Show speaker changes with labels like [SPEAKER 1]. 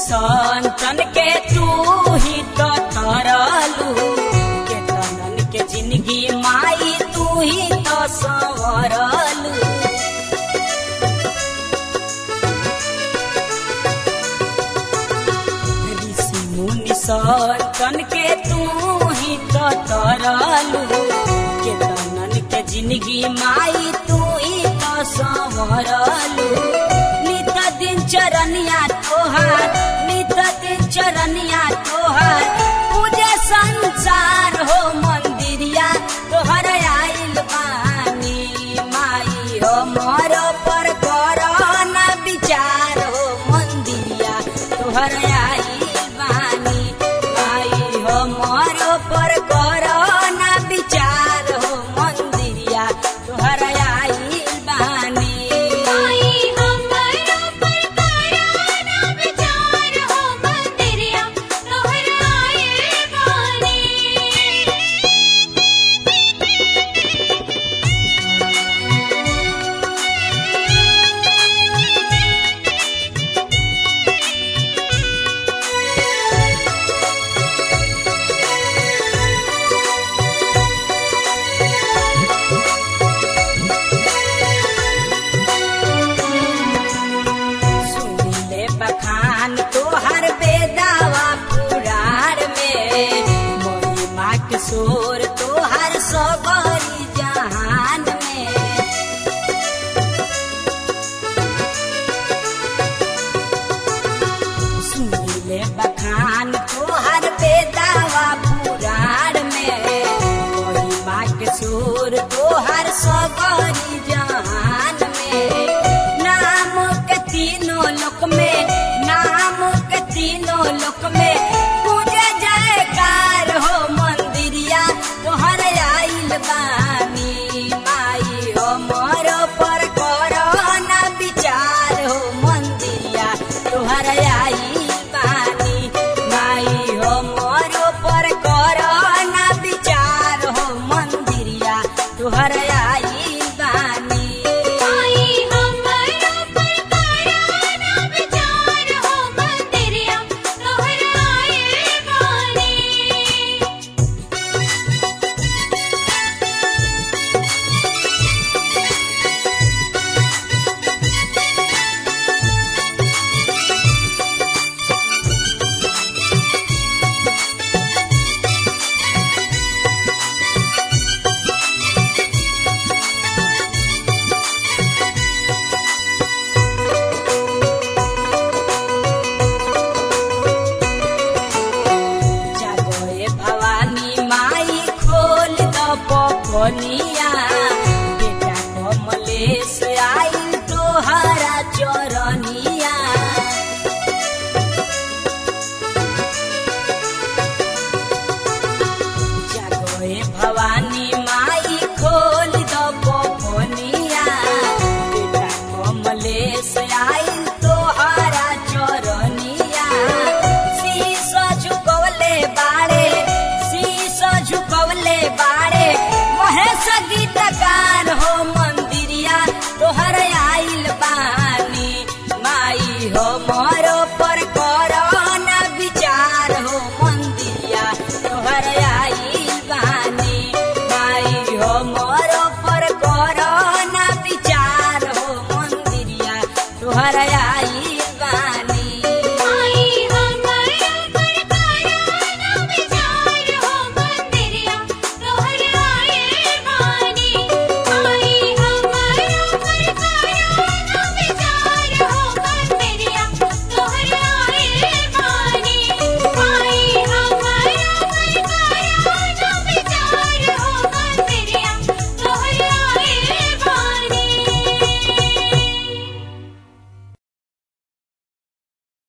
[SPEAKER 1] संतन के तू ही तो तरलू केतनन के जिंदगी माई तू ही तो संवरलू ऋषि मुनि संतन के तू ही तो तरलू केतनन के जिंदगी माई तू ही तो संवरलू नित दिन चरनिया तोहार नित दिन चरनिया तोहार पूजे संसार हो मंदिरिया तोहर आइल बानी माई हो मोर पर करो न विचार हो मंदिरिया तोहर आइल बानी माई हो मोर पर करो न विचार हो मंदिरिया तोहर आइल बानी
[SPEAKER 2] आई हमरा पर करा ना विचार हो मंदिरिया तोहराए बानी
[SPEAKER 1] सुनिले बखान तोहर बेदावा पुराण में महिमा के शोर तोहर सबरी जहान में सुनिले बखान तोहर बेदावा पुराण में महिमा के शोर तोहर सबरी जहान में नाम के तीनों लोक में नाम के तीनों लोक में पूजे जयकार हो मंदिरिया तोहर आइल बानी माई हो मोर पर करो ना विचार हो मंदिरिया तोहर आइल बानी माई हो मोर पर करो ना विचार हो मंदिरिया तोहर आइल बानी
[SPEAKER 2] आई हमरा पर करा ना विचार हो मंदिरिया तोहराए बानी
[SPEAKER 1] जागोए भवानी माई खोल द पपनिया बेटा कमलेश आइल तोहरा चरनिया जागोए भवानी माई खोल द पपनिया बेटा कमलेश आइल तोहरा चरनिया शीश झुकवले बाड़े शीश झुकवले बाड़े महेश गीतकार हो मंदिरिया तोहर आइल बानी माई हो मोरो